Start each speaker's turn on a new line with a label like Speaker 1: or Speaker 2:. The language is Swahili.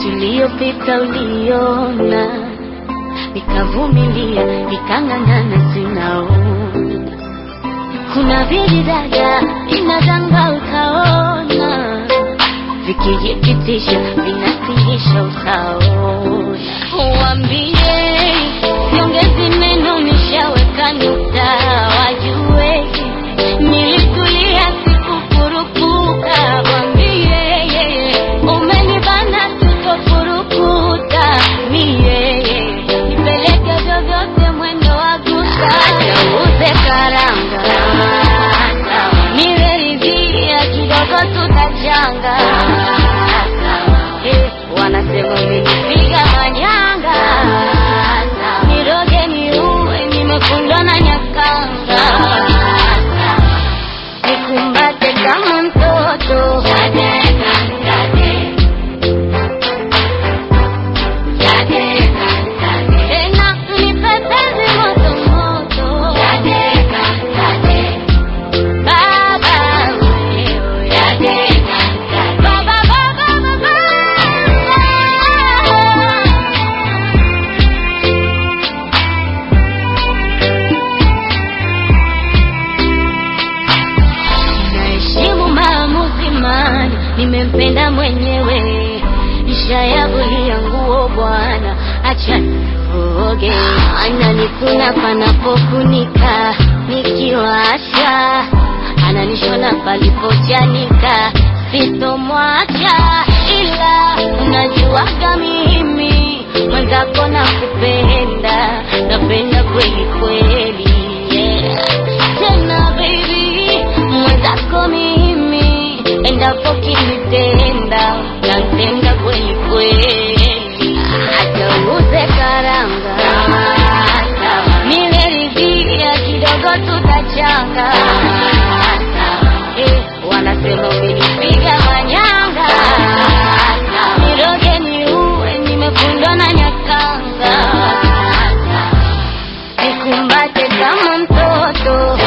Speaker 1: tuliyopita uliona, nikavumilia, nikang'ang'ana, sinaona. Kuna vidada inadanga, utaona vikijipitisha, vinatiisha, utaona. Wambie siongezi neno, nishaweka nukta, wajue nilitulia, sikukurupuka. Wambie umenibana, sitofurukuta mie, nipeleke vyovyote, mwendo wa gusa, uze karanga nimeridhia kidogo, tutachanga Eh, wanasema umenipiga manyanga, niroge niue, nimefundwa na nyakanga, nikumbate kama mtoto tena nipepezi moto moto Baba wewe, baba baba naheshimu maamuzi mani, nimempenda mwenyewe, nishayavulia nguo bwana, acha nifuge, ananikuna panapofunika, nikiwasha ananishona palipochanika, sitomwacha, ila unajuaga mimi mwenzako nakupenda, napenda kweli kweli, yeah. Tena baby, mwenzako mimi, endapo kinitenda, nantenda kweli kweli, hata uze karanga, nimeridhia kidogo, tutachanga Eh, wanasema umenipiga manyanga, niroge niue, nimefundwa na nyakanga, nikumbate kama mtoto